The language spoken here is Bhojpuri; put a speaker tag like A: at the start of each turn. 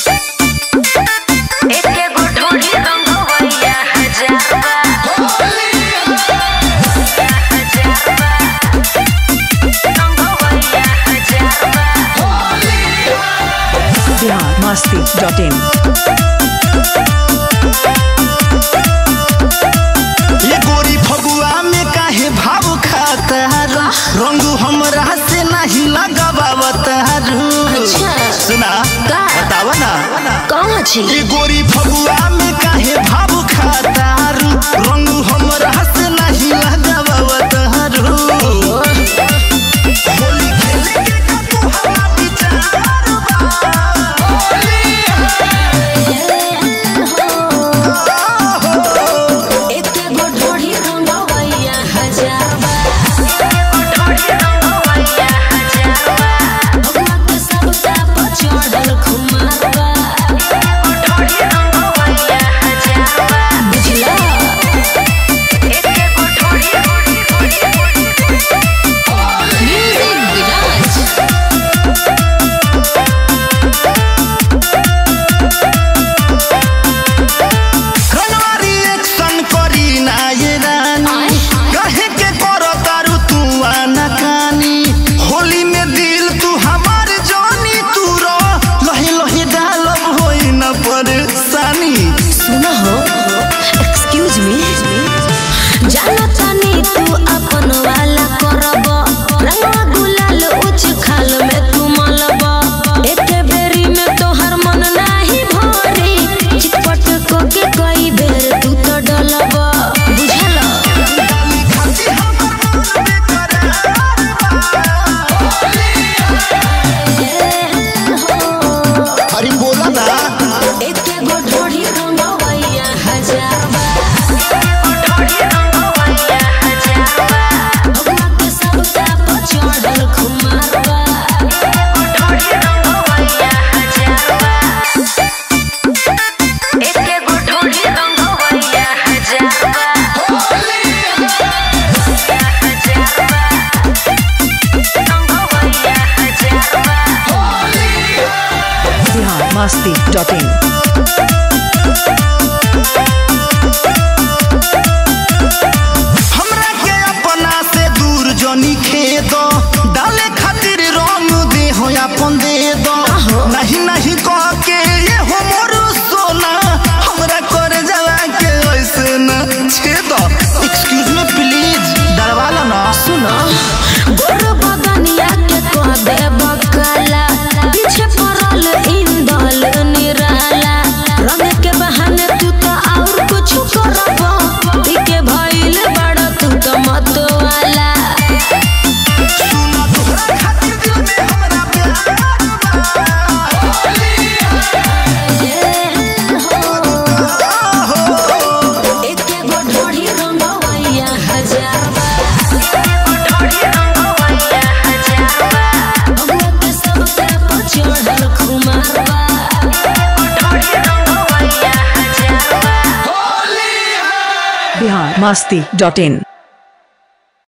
A: एके गो ढोली रंगवैया हजारवा हजारवा रंगवैया हजारवा
B: बिहार मस्ती डॉट इन
C: ये गोरी फगुआ में काहे भाव खाता रंग हमरा से नहीं लगावता
A: अच्छा।
C: सुना
A: का?
C: बतावा ना
A: कौन छी
C: ये गोरी फगुआ में काहे भाव खाता रंग हमरा से नहीं लगावता होली खेले के का तोहरा विचार
A: एके गो ढोली रंगवैया हजारवा ढोली रंगवैया हजारवा भगवा के सबका पचड़ल खुमारवा ढोली रंगवैया हजारवा बुझला एके गो ढोली म्यूजिक विराज
C: कनवारी एक्शन करी ना ये रानी कहे के करो तारू तू आना कानी होली में दिल तू हमार जानी तू रो लही लही डालब होई न परेशानी
A: सुना हो एक्सक्यूज मी जाना तानी तू अपन वाला करब रंगवा गुलाल उच खाल में तू मलब एके बेरी में तोहर मन नाही भरी चिटपट को के कई बेर तू तो डलब बुझल
C: डाली खाती हमर मन बेकरार अरे बोला ना
A: एके गो ढोढ़ी रंगवैया हजारवा ढोढ़ी रंगवैया हजारवा भगवा के सबका पचड़ल खुमारवा ढोढ़ी रंगवैया हजारवा एके गो ढोढ़ी रंगवैया हजारवा हजारवा रंगवैया हजारवा
B: बिहार मस्ती डॉट इन
C: हमरा के अपना से दूर जनी खेद डाले खातिर रंग दे हो अपन दे दो नहीं नहीं कह के ये हो मोर सोना हमरा कर जला के ऐसे न छेद एक्सक्यूज मी प्लीज डरवाला ना
A: सुनो गोर बगनिया के कह दे बकाला पीछे पड़ल इंदल निराला रंग के बहाने तू तो और कुछ करब के भइल बड़ तू तो मत वाला
C: सुना तोहरा खातिर दिल में हमरा प्यार
A: एके गो ढोढ़ी रंगवैया हजारवा ढोढ़ी रंगवैया हजारवा भगवा के सबका पचड़ल खुमारवा ढोढ़ी रंगवैया हजारवा
B: बिहार मस्ती डॉट इन